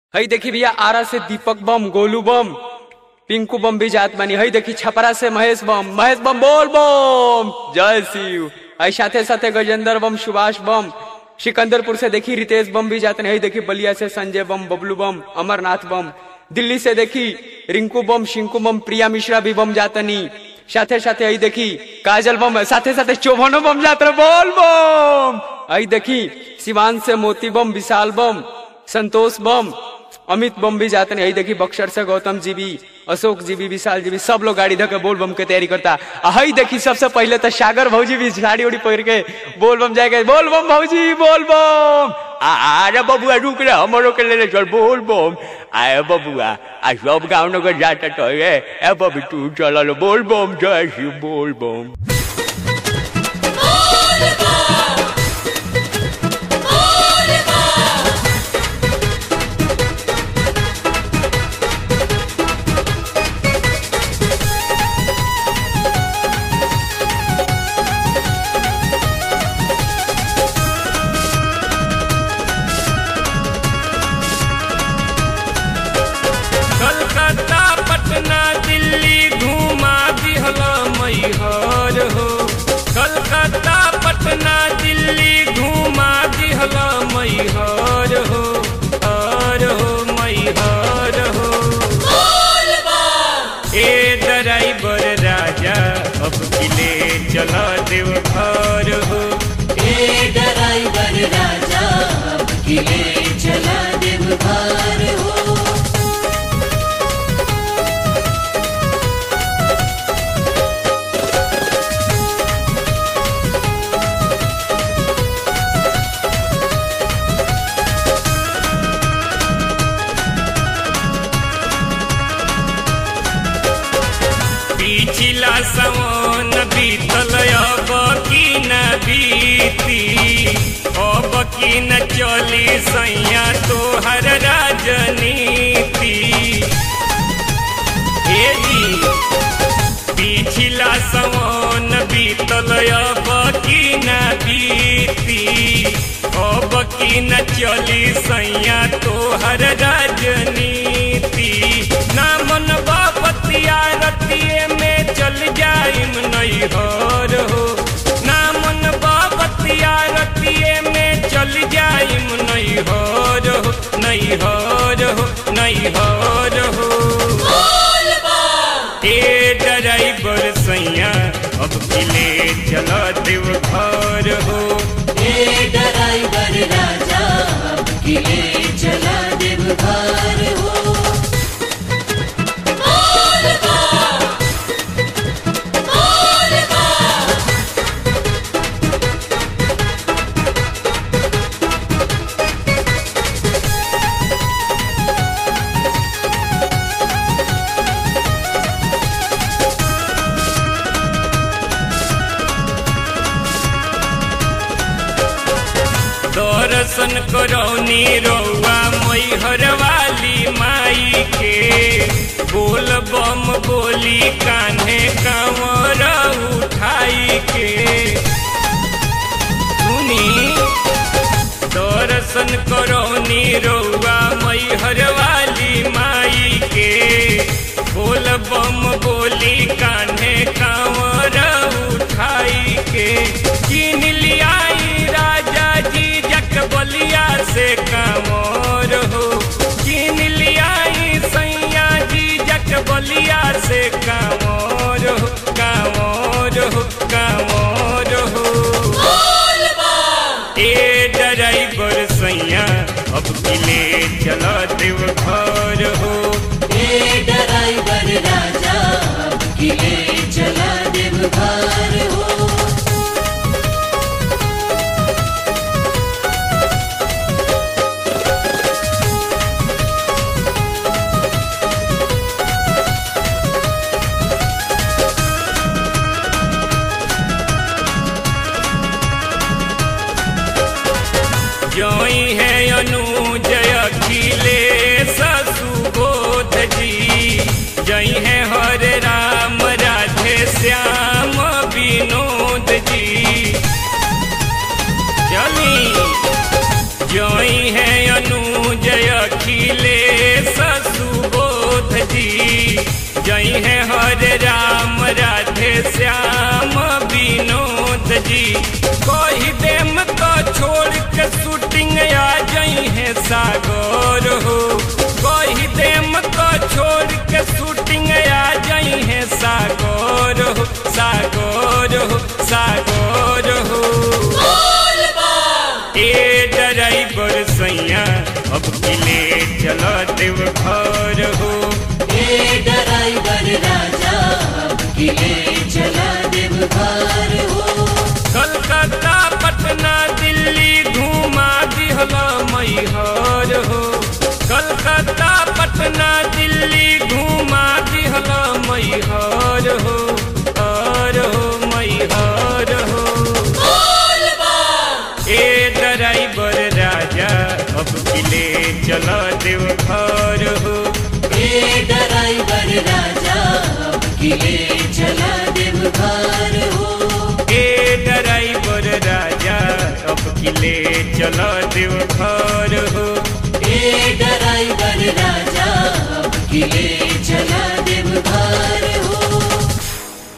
हई देखी भैया आरा से दीपक बम गोलू बम पिंकू बम भी जात बानी हई देखी छपरा से महेश बम महेश बम बोल बम जय शिव हई साथे साथे गजेंद्र बम सुभाष बम सिकंदरपुर से देखी रितेश बम भी जाते हई देखी बलिया से संजय बम बबलू बम अमरनाथ बम दिल्ली से देखी रिंकू बम शिंकू बम प्रिया मिश्रा भी बम जातनी साथे साथे हई देखी काजल बम साथे साथे चौभनो बम जात रहे, बोल बम हई देखी सिवान से मोती बम विशाल बम संतोष बम अमित बम भी जाते हैं यही देखी बक्सर से गौतम जी भी अशोक जी भी विशाल जी भी सब लोग गाड़ी धके बोल बम के तैयारी करता आ हई देखी सबसे पहले तो सागर भौजी भी साड़ी उड़ी पहन के बोल बम जाएगा बोल बम भौजी बोल बम आ अरे बबुआ रुक रे हमरो के लेले चल बोल बम आए बबुआ आ सब गाँव नगर जाता तो रे ए बबी तू चल बोल बम जय शिव बोल बम कलकत्ता पटना दिल्ली घुमा दिहला मैहर हो कलकत्ता पटना दिल्ली घुमा दिहला मैहर हो हर हो मैहर हो ए ड्राइवर राजा अब किले चला देव घर हो ए ड्राइवर राजा अब किले चला देव भार हो पिछला सवन बीतल अब की न बीती अब की न चली सैया तोहर राजनीति हे जी पिछला सवन बीतल अब की न बीती अब की न चली सैया तोहर राजनीति ना मन बाबतिया रतिये में चल जाइम नैहर हो ना मन बाबतिया रतिये में चल जाइम नैहर हो नैहर हो नैहर हो ए ड्राइवर सैया अब किले चला देव घर हो ए ड्राइवर राजा अब किले चला देव भार हो दर्शन करौनी रौआ मैहर वाली माई के बोल बम बोली कान्हे कंवर उठाई के सुनी दर्शन करौनी रौआ मैहर वाली माई के बोल बम बोली कान्हे कंवर उठाई के किन लियाई राजा जी जक बलिया से कांवर हो किन लियाई सैया जी जक बलिया से कांवर हो कांवर हो कांवर हो ए ड्राइवर सैया अब किले चला देव घर हो ए ड्राइवर राजा अब किले चला देव भार हो जोई है अनुजय अखिलेश सुबोध जी जई है हरे राम राधे श्याम विनोद जी चली जोई है अनुजय अखिले जी जई है हरे राम राधे श्याम विनोद जी कही देम तो छोड़ के शूटिंग आ जई है सागर हो कही देम तो छोड़ के शूटिंग आ जई है सागर हो सागर हो सागर हो ए ड्राइवर सैया अब किले चलो देव घर हो हे ड्राइवर राजा अब किले चला देव घर हो कलकत्ता पटना दिल्ली घुमा दिहला मैहर हो कलकत्ता पटना दिल्ली घुमा दिहला मैहर हो हर हो मैहर हो ए ड्राइवर राजा अब किले चला देव घर हो हे ड्राइवर राजा अब किले चला देव घर हो ए ड्राइवर राजा अब किले चला देव घर